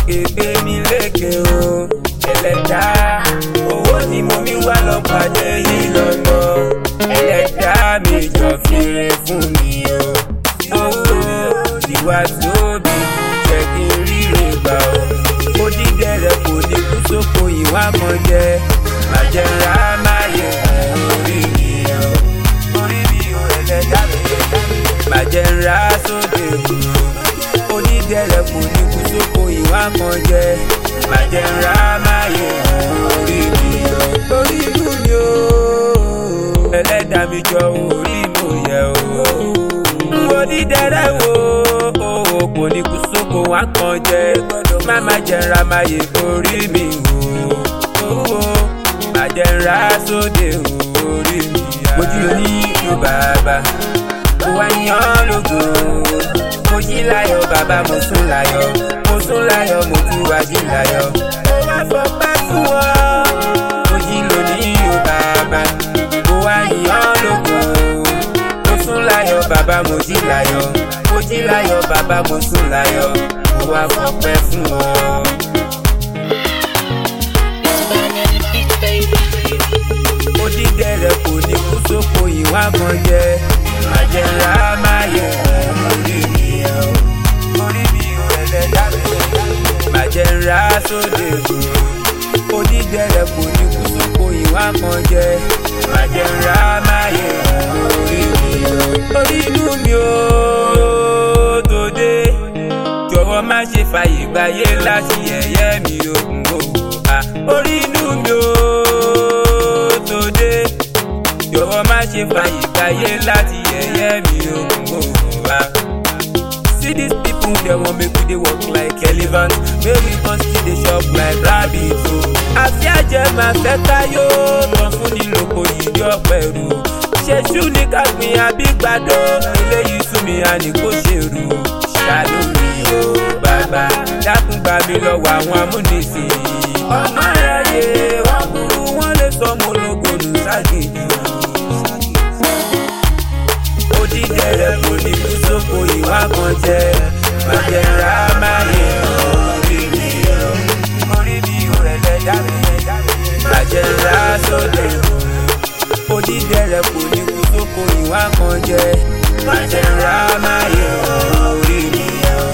lókè gbé mi lékè o ẹlẹ́dá owó ni mo mi wá lọ pàdé yìí lọ́nà ẹlẹ́dá mi jọ fèrè fún mi o owó ìwà tóbi jẹ́ kí n ríre gbà o mo dídẹ̀rẹ̀ kò ní kú sóko ìwà kan jẹ́ màjẹ̀rà máa yẹ orí mi o orí mi o ẹlẹ́dá mi màjẹ̀rà sóde kù onídẹ̀rẹ̀ kò ní kú sóko ìwà kan jẹ́ màjẹ̀rà máa yẹ orí mi o orí inú mi o ẹlẹ́dá mi jọ orí mo yẹ o onídẹ̀rẹ̀ wo owó kò ní kú sóko wá kan jẹ́ má má jẹ̀ra máa yẹ orí mi o owó màjẹ̀rà sóde orí mi mojú oní yóò bàbá mo wá yan lógo mo jí láyọ̀ bàbá mo sùn láyọ̀ mo sùn láyọ̀ mo tún wá jí láyọ̀ mo wá fọpẹ́ fún ọ mo jí lónìí o bàbá mo wá yan lógo mo sùn láyọ̀ bàbá mo jí láyọ̀ mo jí láyọ̀ bàbá mo sùn láyọ̀ mo wá fọpẹ́ fún ọ. mo dídẹ̀rẹ̀ kò ní kú sóko ìwà kan jẹ́ àjẹrà máa yẹ orí mi o orí mi o ẹlẹ́dá mi màjẹ̀rà sóde o onídẹ̀rẹ̀ kò ní kú sóko ìwà kan jẹ́ màjẹ̀rà máa yẹ orí mi o orí inú mi o tòde jọ̀wọ́ má ṣe fàyè gbáyé láti yẹ̀yẹ́ mi o orí inú mi o tòde jọ̀wọ́ má ṣe fàyè gbáyé láti yẹ̀yẹ́ mi o wá. See these people dem wan make we dey work like elephant make we come still dey chop like rabbit o. àfi àjẹ́ máa fẹ́ káyó tán fún ní lóko yìí ní ọ̀pẹ̀rù. ṣèṣù ní kápín àbígbàdo eléyìí sún mi àní kò ṣèrú. ṣàánú mi o bàbá dákun gbà mí lọ́wọ́ àwọn amúnisìn. ọmọ aráyé wọn burú wọn lè sọ ọmọ ológun nù ságìdì. odídẹrẹ kò ní kú sóko ìwà kan jẹ màjẹrà máa yẹ orí mi orí mi ò ẹlẹ́dá mi màjẹrà sóde odídẹrẹ kò ní kú sóko ìwà kan jẹ màjẹrà máa yẹ orí mi.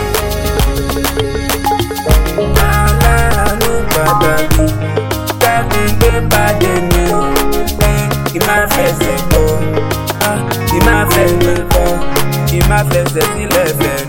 aláàánú pàtàkì dákun gbé pàdé mi kí má fẹsẹ̀ bọ̀ kí má fẹsẹ̀ bọ̀ kí má fẹsẹ̀ sílẹ̀ fẹ̀